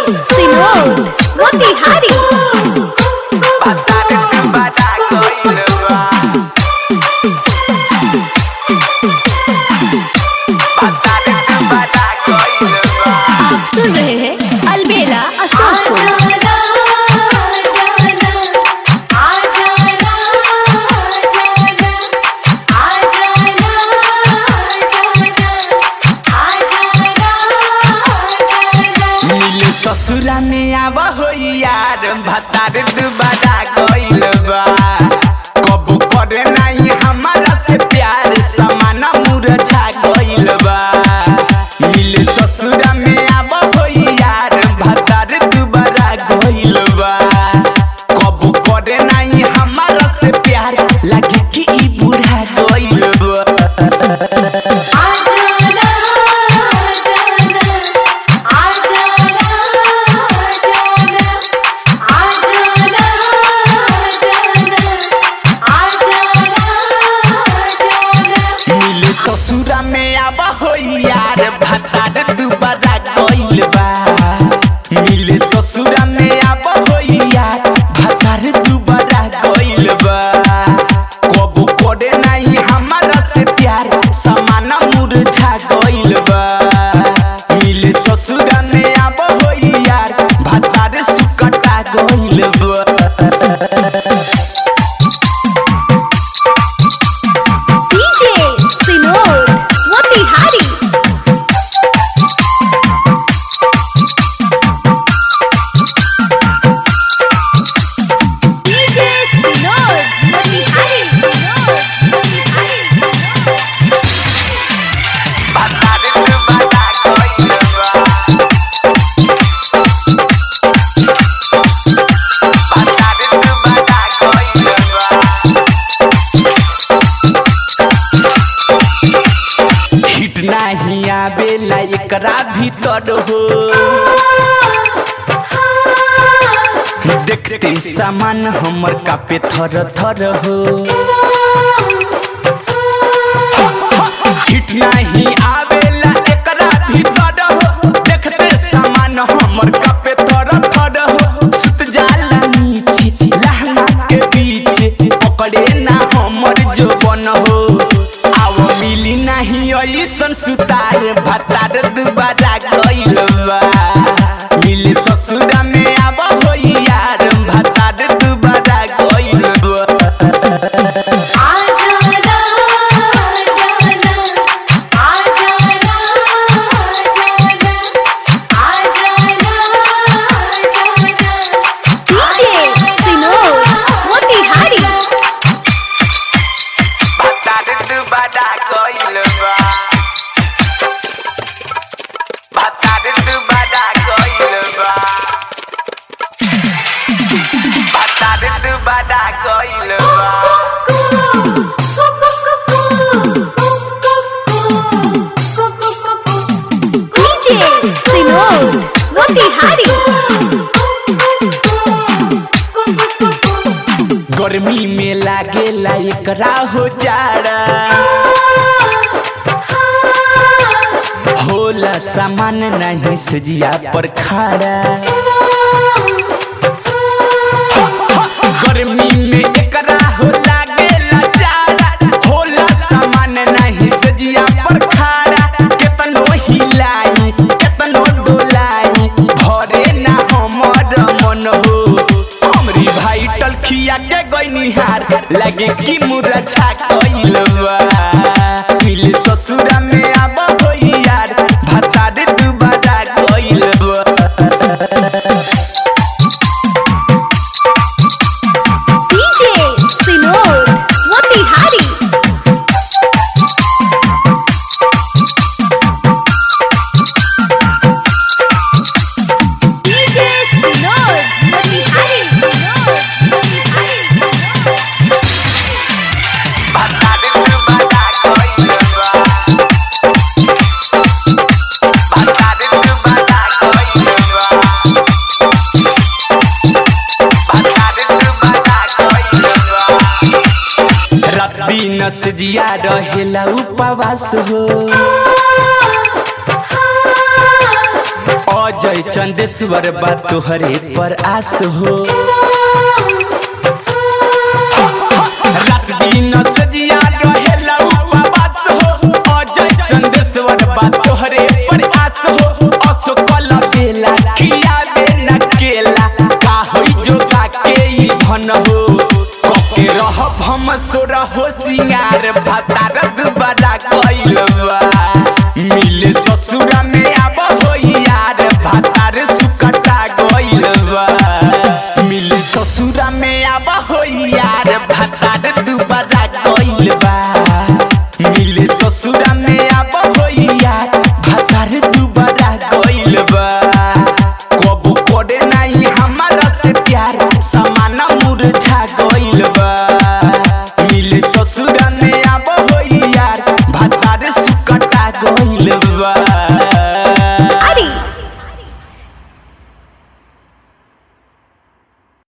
सिनोर मोतिहारी आप सुन रहे हैं अलबेला अशोक को। मिले ससुरा में आवा हो यार भतार दुबारा गइल बा कबू करे नहीं हमारा से प्यार समाना मुरझा गइल बा मिले ससुरा में आवा हो यार भतार दुबारा गइल बा कबू करे नहीं हमारा से प्यार लगे कि ई बूढ़ा गइल बा मिले ससुरा में आवा हो यार भतार दुबारा गइल बा मिले ससुरा में आवा हो यार भतार दुबारा गइल बा कबू करे नहीं हमारा से प्यार समाना मुरझा गइल बा मिले ससुरा में आवा हो यार भतार सुकटा गइल बा डीजे सिनोर मोतिहारी डीजे सिनोर मोतिहारी सिनोर मोतिहारी भतार दुबारा गइल बा भतार दुबारा गइल बा हिट नाही आवेला एकरा भीतर हो देखते सामान हमर कापे थर थर हो हिट नाही आवेला एकरा भीतर हो देखते सामान हमर कापे थर थर हो सुत जाला नीचे लहंगा के बीच पकड़े ना हमर जो बन हो आव मिली नाही ऐसन सुतार भतार दुबारा गइल बा मिले ससुरा में आब हो यार भतार दुबारा गइल बा डीजे सिनोर मोतिहारी भतार दुबारा गइल बा भतार दुबारा गइल बा भतार दुबारा गइल बा डीजे सिनोर मोतिहारी गर्मी में लागेला एकरा हो जाड़ा होला सामान नहीं सजिया पर खाड़ा गर्मी में एकरा हो लागेला जाड़ा होला सामान नहीं सजिया पर खाड़ा केतनो हिलाई केतनो डोलाई भरे ना हमर मन हो हमरी भाई टलखिया के गइनिहार लगे कि मुरझा कइल बा मिले ससुरा में आब हो यार भतार दुबारा गइल बा डीजे सिनोर मोतिहारी डीजे सिनोर मोतिहारी सिनोर मोतिहारी भतार दुबारा गइल बा भतार दुबारा गइल बा भतार दुबारा गइल बा रात दिन से जिया रहेला उपवास हो अजय चंदेश्वर बा तोहरे पर आस हो रात दिन सजिया रहेला उपवास हो अजय चंदेश्वर बा तोहरे पर आस हो असो कल बेला खियाबे न केला का होई जोगा के ई धन हो कके रहब हम सोर हो सिंगार भातार दुबार